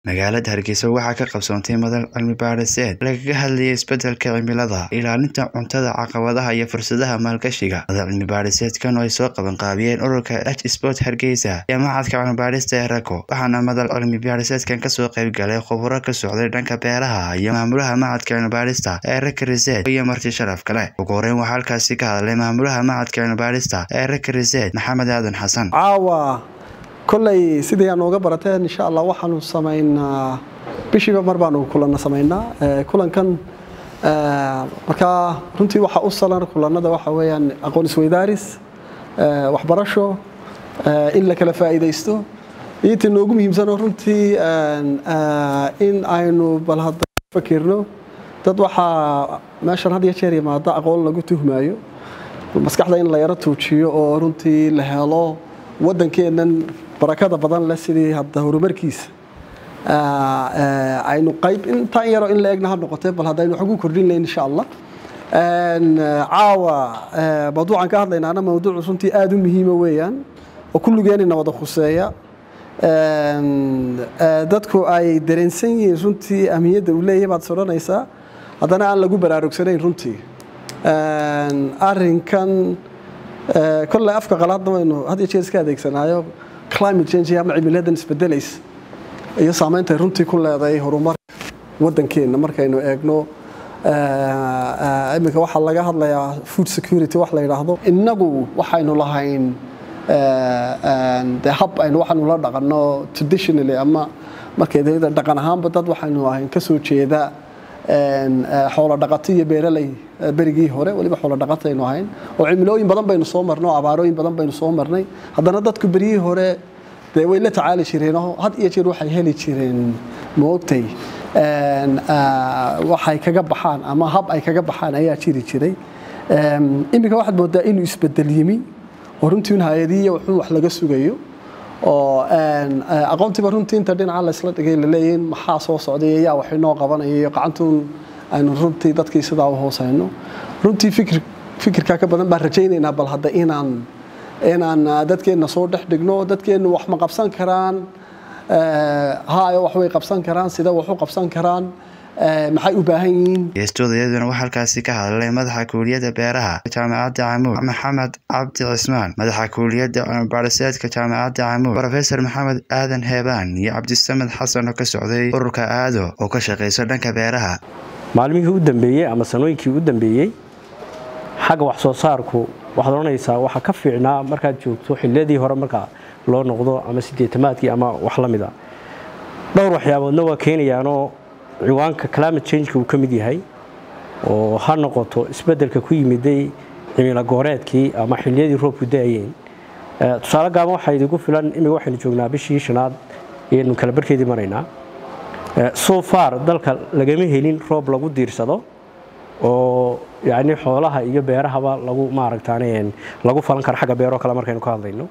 magaalada hargeysa waxaa ka qabsoontay madal cilmi baadhiseed lagaga hadlayay isbedelka cimilada ilaalinta cuntada caqabadaha iyo fursadaha maalgashiga madal cilmi baadhiseedkan oo ay soo qabanqaabiyeen ururka h sport hargeysa iyo macadka cilmibaadhista ee rako waxaana madal cilmi baadhiseedkan kasoo qaybgalay khuburo ka socday dhanka beeraha iyo maamulaha macadka cilmibaadhista ee raka reseed iyo marti sharaf kale ugu horeyn waxaa halkaasi ka hadlay maamulaha macadka cilmibaadhista ee raka reseed maxamed aadan xasan caawa kolley sidii aan uga barateen insha allah waxaanu samaynaa bishiiba mar baanu kulanna samaynaa kulankan markaa runtii waxaa u salan kulannada waxa weeyaan aqoon isweydaaris waxbarasho in la kala faa'iidaysto iyo intii noogu muhiimsanoo runtii in aynu bal hadda fakirno dad waxaa meeshan had iyo jeer yimaada aqoon lagu tuhmaayo maskaxda in la yaro tuujiyo oo runtii la helo waddankeennan barakada badan leh sidii hadda horumarkiisa aynu qayb intaan yaro in la egna ha noqotee bal haddaynu wax ugu kordhin layn insha allah caawa mawduucan ka hadlaynaana mawduuc runtii aada u muhiima weeyaan oo kulligeenina wada khuseeya dadku ay dareensan yihiin runtii ahmiyadda uu leeyahay baad soranaysaa haddana aan lagu baraarugsanayn runtii arrinkan kolley afka qalaadna waynu had iyo jeer iska adeegsanaayo climate change ama cimiladan isbedelaysa iyo saameyntay runtii ku leedahay horumarka waddankeenna markaynu eegno iminka waxaa laga hadlayaa food security wax la yidhaahdo innagu waxaynu lahayn de hab aynu waxaanu la dhaqanno traditionally ama markay dhaqan ahaanba dad waxaynu ahayn ka soo jeeda xoolo dhaqato iyo beeraley berigii hore weliba xoolo dhaqato aynu ahayn oo cimilooyin badan baynu soo marnay oo abaarooyin badan baynu soo marnay haddana dadku beryihii hore dee way la tacaali jireen oo had iyo jeer waxay heli jireen moogtay waxay kaga baxaan ama hab ay kaga baxaan ayaa jiri jiray iminka waxaad moodaa inuu isbedel yimi oo runtii un hay-adiya wuxuu wax laga sugayo oo aqoontiiba runtii inta dhinaca laysla dhigay laleeyahin maxaa soo socday yaa wax inoo qabanaya iyo gacantuun aynu runtii dadkii sidaa u hoosayno runtii fikir fikirkaa ka badan baan rajaynaynaa bal hadda inaan inaan dadkeenna soo dhex dhigno dadkeennu wax ma qabsan karaan haayo wax way qabsan karaan sida wax u qabsan karaan maxay u baahan yihiin geestoodaiyaduna waxaa halkaasi ka hadlay madaxa kuuliyadda beeraha jaamacadda camuud maxamed cabdi cismaan madaxa kuuliyadda cilmibaadhiseedka jaamacadda camuud rofesor maxamed aadan heebaan iyo cabdisamed xasan oo ka socday ururka aado oo ka shaqayso dhanka beeraha maalmihii u dambeeyey ama sanooyinkii u dambeeyey xagga wax soo saarku waxaad odhanaysaa waxaa ka fiicnaa markaad joogto xilliyadii hore marka loo noqdo ama sideetamaadkii ama wax la mida dhowr waxyaaboodna waa keenayaanoo ciwaanka climate changeka uu ka mid yahay oo ha noqoto isbeddelka ku yimiday cimilo gooreedkii ama xilliyadii roobku daayeen tusaale gaaban waxaa idigu filan imika waxaynu joognaa bishii shanaad ayaynu kala barkeedii maraynaa so far dalka lagama helin roob lagu diirsado oo yacni xoolaha iyo beerahaba lagu maaragtaan lagu falan karo xagga beeroo kale markaynu ka hadlayno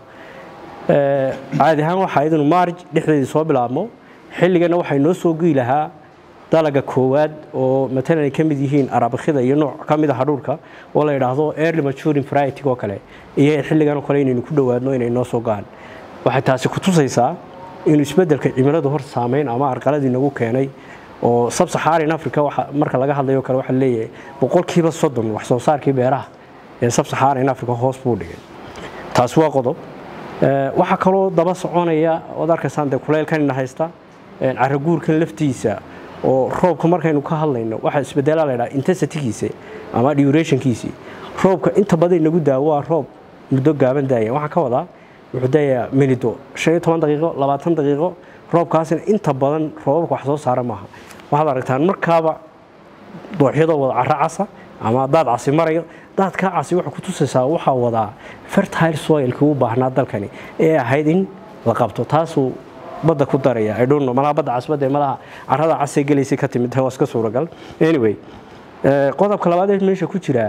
caadi ahaan waxaa idinu maarj dhexdeedii soo bilaabmo xilligana waxay noo soo gii lahaa dalaga koowaad oo matalan ay ka mid yihiin arabakhida iyo nooc ka mid a hadhuurka oo la yidhaahdo early maturing variety oo kale iyo xilligan oo kale inaynu ku dhowaadno inay noo soo gaan waxay taasi ku tusaysaa inuu isbeddelka cimiladu hor saameyn ama arqaladii nagu keenay oo sabsaxaarin africa marka laga hadlayo kale waxaa leeyahay boqolkiiba soddon wax soo saarkii beeraha ee sabsaxaarin africa hoos buu dhigay taasi waa qodob waxaa kaloo daba soconaya ood arkaysaan dee kuleylkanina haysta caraguurkan laftiisa oo roobka markaynu ka hadlayno waxaa isbedelaa laydhaha intensitigiisa ama durationkiisii roobka inta badan nagu daa waa roob muddo gaaban daaya waxaa ka wadaa wuxuu daayaa minido shan iyo toban daqiiqo labaatan daqiiqo roobkaasina inta badan roobabka wax soo saara maaha waxaad aragtaan markaaba dooxyadoo wada cara casa ama daad casi marayo daadkaa casi waxay ku tusaysaa waxaa wadaa fertile soilkii u baahnaa dalkani ee ahayd in la qabto taasuu badda ku daraya i don't know malaha badda casbadee malaha carrada casee gelaysay ka timid waa iska suuragal anyway qodobka labaad ee meesha ku jiraa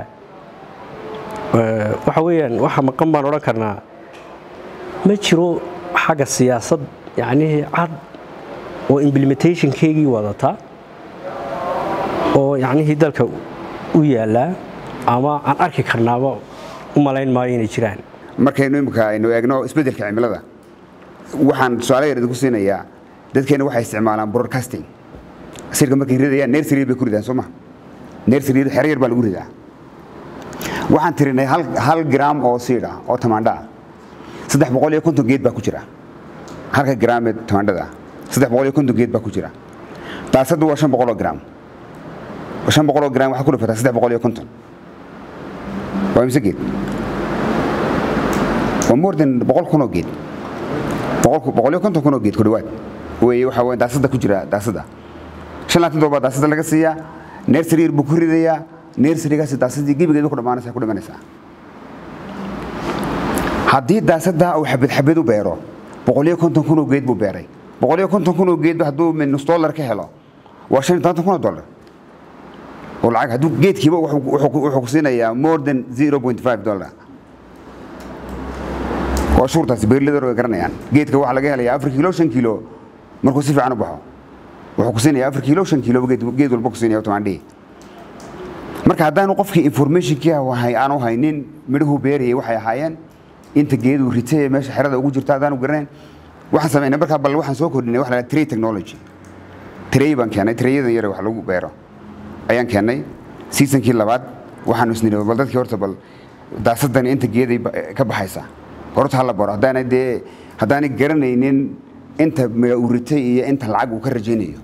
waxa weeyaan waxa maqan baan odhan karnaa ma jiro xagga siyaasad yacnii cad oo implementationkeygii wadata oo yacnihii dalka u yaallaa ama aan arki karnaaba u malayn maayo inay jiraan markaynu imika aynu eegno isbeddelka cimilada waxaan tusaale yar idinku siinayaa dadkeena waxay isticmaalaan broadcasting sirka markay ridayaan nersary bay ku ridaan soo ma nersary xero yar baa lagu ridaa waxaan tirinay hal, hal gram oo siid ah oo tamaandho ah saddex boqol iyo konton geed baa ku jira halka gram ee tamaandhada ah saddex boqol iyo konton geed baa ku jira daasaddu waa shan boqol oo gram shan boqol oo gram waxaa ku dhufataa saddex boqol iyo konton waa imse geed waa more than boqol kun oo geed boqol boqol iyo konton kun oo geed ku dhawaad weeye waxaa weeye daasada ku jira daasada shan laatan doollar baa daasada laga siiyaa nersary yar buu ku ridayaa nersarygaasi daasadii gebigeeda ku dhammaanaysa ku dhimanaysaa haddii daasada uu xabad xabad u beero boqol iyo konton kun oo geed buu beeray boqol iyo konton kun oo geed hadduu nus dollar ka helo waa shan iyo tobantan kun oo dollar oo lacag hadduu geedkiiba wuxuu wuxuu- wuxuu ku siinayaa more than 0.5 dollar waa shuurtaasi beerlidar way garanayaan geedka waxaa laga helayaa afar kiilo shan kiilo markuu si fiican u baxo wuxuu ku siinayaa afar kiilo shan kiilo geed geed walba ku siinaya tamaandhihi marka haddaanu qofkii informationkii wahay aanu haynin midhuhu beerayay waxay ahaayeen inta geeduu ritay ee meesha xerada ugu jirta haddaanu garanayn waxaan samaynay markaa bal waxaan soo kordhinay waxa la yidhaha tray technology tray baan keenay trayadan yare wax lagu beero ayaan keennay seasonkii labaad waxaanu isniri bal dadkii horta bal daasadani inta geeday ba- ka baxaysa horta hala baro haddaanay dee haddaanay garanaynin inta midha uu ritay iyo inta lacag uu ka rajaynayo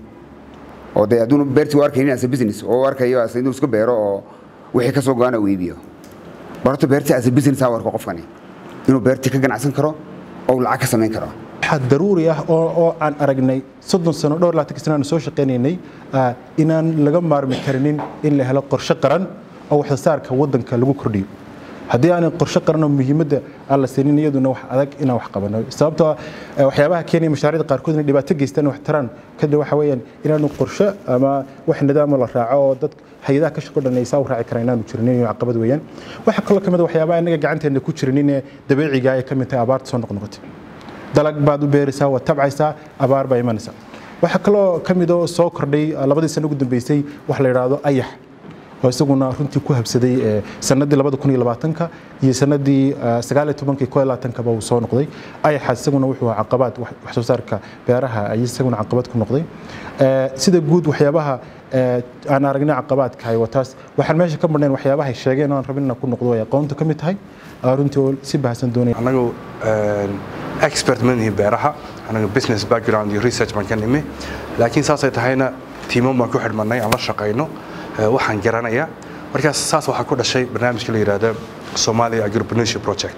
oo dee hadduunu beertii u arkaynin as a business oo u arkayo as inuu iska beero oo wixii ka soo go-ana uu iibiyo bal horta beertii as a business ha u arko qofkani inuu beertii ka ganacsan karo oo uu lacag ka samayn karo waxaa daruuri ah oo oo aan aragnay soddon sano dhowr laatan sano aan soo shaqaynaynay ah, inaan laga maarmi karinin in la helo qorshe qaran oo wax soo saarka waddanka lagu kordhiyo haddii aanay qorshe qaran oo muhiimadda aan la siinin iyaduna wax adag inaan wax qabano sababtoo ah eh, waxyaabaha keenaya mashaariicda qaarkood inay dhibaato geystaan wax taraan kadib waxa weeyaan inaanu qorshe ama wax nidaamo la raaco oo dad hay-adaha ka shaqo dhanaysa u raaci karaan inaanu jirinin iyo caqabad weeyaan waxaa kaloo kamid a waxyaabaha inaga gacanteena ku jirinin ee dabiiciga ay ka mid tahay abaarta soo noqnoqotay dalag baad u beeraysaa waad tabcaysaa abaar baa imanaysaa waxaa kaloo ka mid oo soo kordhay ah, labadii sano ugu dambeysay wax la yidhaahdo ayax oo isaguna runtii ku habsaday eh, sanadii labada kun iyo labaatanka iyo sanadii ah, sagaal iyo tobankii koo iyo labaatankaba uu soo noqday ayaxaas isaguna wuxuu ahaa caqabaad wax wax soo saarka beeraha ayay isaguna caqabad ku noqday Eh, sida guud waxyaabaha eh, aan aragnay caqabaadka hay wataas waxaan meesha ka marnayn waxyaabaha ay sheegeen oo aan rabin inaan ku noqdo ay aqoontu ka mid tahay ah, runtii oo si baahsan doonaya anagu een, expert ma nihin beeraha anagu business background iyo research baan ka nimi laakiin saasay tahayna tiimo baan ku xidhmanay aan la shaqayno ee, waxaan garanaya markaas saas waxaa ku dhashay barnaamijka la yidhaahda Somalia Agripreneurship Project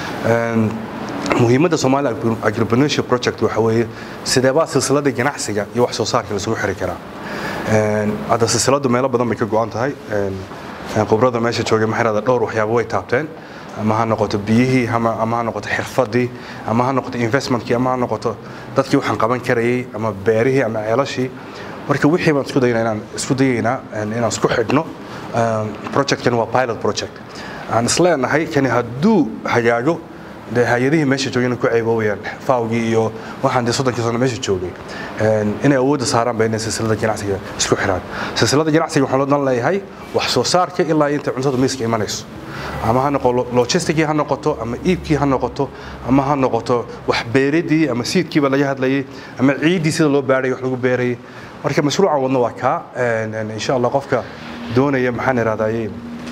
Een, muhiimadda Somalia Agri- Agripreneurship Project waxa weeye sidee baa silsiladda ganacsiga iyo wax soo saarka la isugu xiri karaa Een, hadda silsiladdu meelo badan bay ka go'an tahay Een, een, khibrada meesha joogay maxay dhahdaa dhowr waxyaabo way taabteen ama ha noqoto biyihii ama ama ha noqoto xirfadii ama ha noqoto investmentkii ama ha noqoto dadkii waxaan qaban karayay ama beerihii ama ceelashii marka wixii baan isku dayaynaa inaan isku dayaynaa een, inaan isku xidhno Een, projectkan waa pilot project aan isleenahay kani hadduu hagaago dee hay-adihii meesha joogayna ku ceeboobayaan faawgii iyo waxaan dee soddonkii sano meesha joogay Een, inay awoodda saaraan ba inay silsilada ganacsiga isku xiraan silsilada ganacsiga waxaan loo dan leeyahay wax soo saarka ilaa inta cuntada miiska imanayso ama ha noqo logisticii ha noqoto ama iibkii ha noqoto ama ha noqoto wax beeridii ama siidkiiba laga hadlayay ama ciiddii sida loo baarayay wax lagu beerayay marka mashruucan wadno waa kaa Een, een, insha allah qofka doonaya maxaan ihahdaye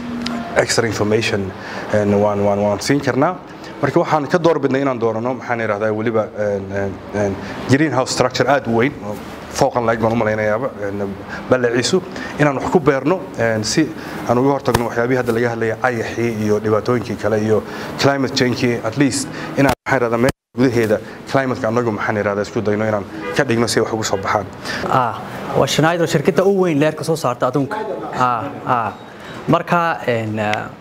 extra information een, waan waan waan siin karnaa marka waxaan ka doorbidnay inaan doorano maxaan ihahdaa weliba een, een, een, greenhouse structure aad u weyn oo fooqan laeg baan u malaynayaaba een, ballaciisu inaan wax ku beerno een, si aan uga hortagno waxyaabihii hadda laga hadlaya ayaxii iyo dhibaatooyinkii kale iyo climate changekii at least inaan maxaan ihahdaa meel gudaheeda climateka anagu maxaan ihahdaa isku dayno inaan ka dhigno si ay wax ugu soo baxaan ah waa Schneider shirkadda ugu weyn leerka soo saarta adduunka ah ah marka een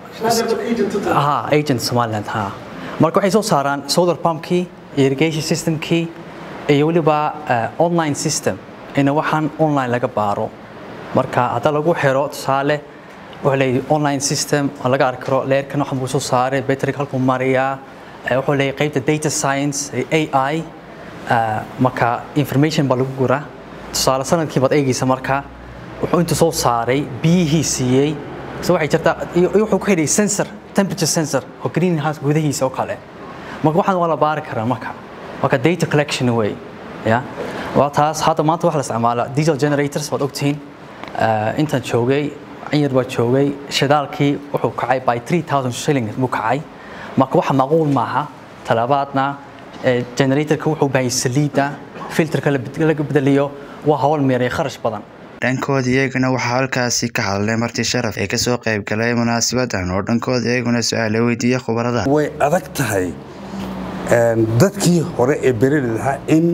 ah agent Somaliland ha marka waxay soo saaraan solar pumpkii irrigation systemkii iyo waliba eh, online system in waxaan online laga baaro marka hadda lagu xiro tusaale wuxuu leeyahay online system oo laga arki karo leerkan waxaan buu soo saaray battery halkuu mariyaa eh, wuxuu leeyahay qaybta data science eh, AI eh, marka information baa lagu guraa tusaale sanadkii baad eegaysa marka wuxuu intuu soo saaray biyihii siiyey so waxay jirtaa iyo iyo wuxuu ku xidhay sensor temperature sensor oo greenhouse gudahiisa oo kale marka waxaan waa la baari karaa marka marka data collection way ya waa taas hadda maanta waxa la isticmaalaa diesel generators waad ogtihiin Eh, intaan joogay in yar baa joogay shidaalkii wuxuu kacay by 3000 shilling buu kacay marka waxa macquul maaha talabaadna eh, generatorka wuxuu bahay saliida filterka la bed- laga bedeliyo waa hawl meeray kharash badan dhankooda iyaguna waxaa halkaasi ka hadlay marti sharaf ee kasoo qayb galay munaasabadan oo dhankooda iyaguna su-aale weydiiyey khubarada way adag tahay een, dadkii hore ee bereli lahaa in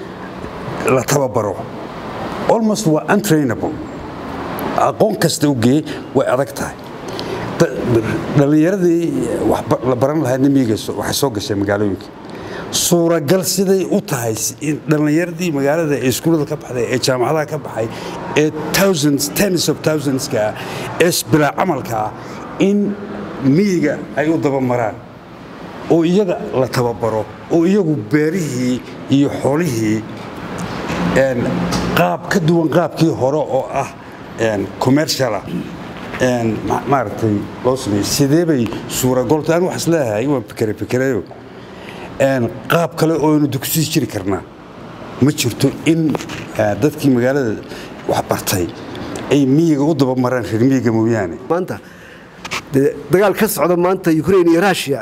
la tababaro almost waa untrainable aqoon kasta u geeyey way adag tahay Da- dhallinyaradii wax ba- la baran lahaydna miyiga so- waxay soo gashay magaalooyinka suuragal siday u tahay si- in dhallinyaradii magaalada ee iskuullada ka baxday ee jaamacadaha ka baxay ee thousands tens of thousandska ah ee bilaa camalka ah in miyiga ay u dabamaraan oo iyaga la tababaro oo iyagu beerihii iyo xoolihii een, qaab ka duwan qaabkii hore oo ah een, commercial ah een, ma- maaragtay loo sameeyey sidee bay suuragolta aan wax isleeyahay waan fikere fikerayo een, qaab kale oo aynu dugsiyi jiri karnaa ma jirto in eh, dadkii magaalada wax bartay ay miyiga u dabamaraan reer miyiga mooyaane maanta dee dagaal ka socda maanta ukraine iyo russia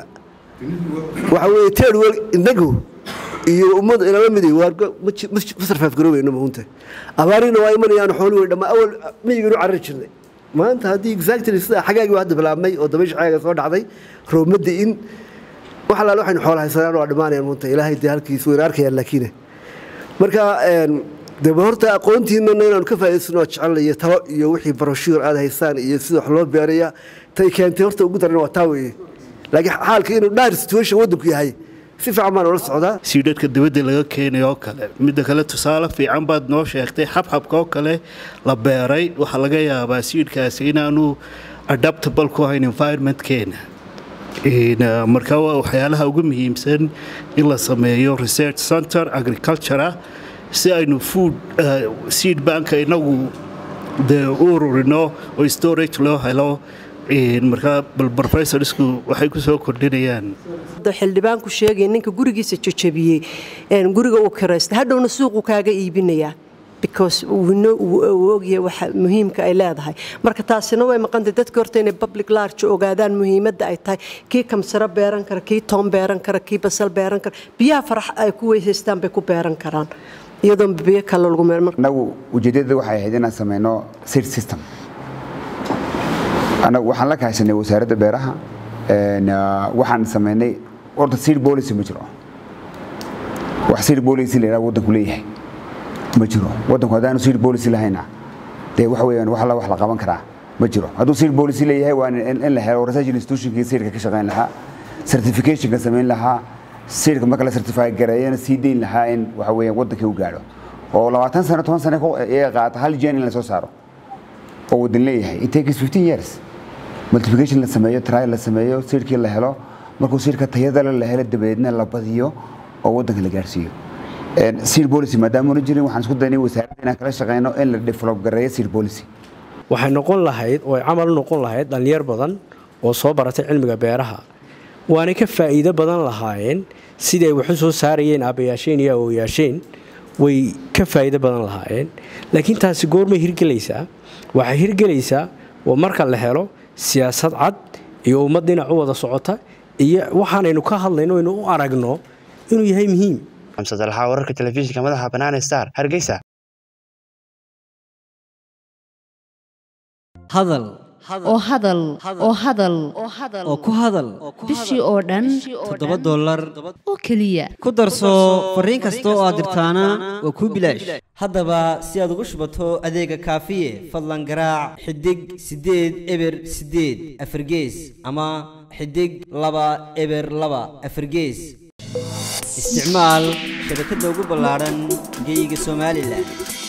waxa weeye teedwel inagu iyo ummadda inala miday waa ma ji- ma ji- ma sarfaafgaroobeyno maunta abaarina waa imanayaan xooli wey dhammaa awal miyiganu carari jirnay maanta haddii exactly sida xagaagii waa hadda bilaabmay oo dabaysha xagaaga soo dhacday roobmadda in wax alaale waxaynu xoola haysanaan waa dhimaanayaan maunta ilaahay dee halkiis wayna arkayaan laakiine marka een, dee ba horta aqoontiinana inaanu ka faa'iidaysano waa jecel iyo talo iyo wixii baroshuur aad haysaan iyo sida wax loo beeraya tay keentay horta ugu daran waa taa weeye laakiin xaalka inuu dhaar situation waddanku yahay si fiican baan ula socdaa siidhadhka dibadda laga keenay oo kale midda kale tusaale fiican baad noo sheegtay xabxabka oo kale la beeray waxaa laga yaabaa siidhkaasi inaanu adaptable ku ahayn environmentkeena In, uh, marka waa waxyaalaha ugu muhiimsan in la sameeyo research center agriculture ah si aynu food uh, seed banka inagu dee u ururino oo storage loo helo In, marka bal professorsku waxay ku soo kordhinayaan hadda xildhibaanku sheegay ninka gurigiisa jajabiyey een guriga uu kiraysta hadhowna suuqu kaaga iibinayaa because uu no- uu uu ogyahay waxa muhiimka ay leedahay marka taasina way maqantay dadka horta inay public large ogaadaan muhiimadda ay tahay kii kamsaro beeran kara kii toon beeran kara kii basal beeran kara biyaha farax ay ku weysaystaan bay ku beeran karaan iyadoon biyo kale lagu meel annagu ujeeddada waxay ahayd inaan sameyno seed system annagu waxaan la kaashanay wasaaradda beeraha een, ah, waxaan sameynay horta seed policy ma jiro wax seed policy la yidhaha waddanku leeyahay ma jiro waddanku haddaanu seed policy lahayna dee waxa weeyaan wax alla wax la qaban karaa ma jiro hadduu seed policy leeyahay waa in in la helo research institutionkii seedka ka shaqayn lahaa certificationka samayn lahaa seedka marka la certify gareeyana sii dayn lahaa in waxa weeyaan waddankii u gaadho oo labaatan sano toban sano ku- iyaga qaata hal gen in la soo saaro oo waddan leeyahay it takes 15 years multiplication la sameeyo trial la sameeyo seedkii la helo markuu seedka tayada leh la helo dabadeedna la badiyo oo waddanka la gaarsiiyo Een, seed policy maadaama una jirin waxaan isku daynay wasaaradda inaan kala shaqeyno in la develop gareeyo seed policy waxay noqon lahayd oo ay camal u noqon lahayd dhallinyar badan oo soo baratay cilmiga beeraha waanay ka faa'iido badan lahaayeen sidii ay wax u soo saarayeen aabbayaasheen iyo awooyaasheen way ka faa'iido badan lahaayeen laakiin taasi goormay hirgelaysaa waxay hirgelaysaa waa marka la helo siyaasad cad iyo ummad dhinac u wada socota iyo waxaanaynu ka hadlayno aynu u aragno inuu yahay muhiim xamsad alxaa wararka telefishinka madaxa bannaan star hargeysa hadal oo hadal oo hadal oo ku hadal bishii oo dhan toddoba dollar oo keliya ku darso fariin kasta oo aad dirtaana waa kuu bilaash haddaba si aad ugu shubato adeega kaafiye fadlan garaac xidig siddeed eber siddeed afargees ama xidig laba eber laba afargees isticmaal shabakadda ugu ballaaran geyga somalilan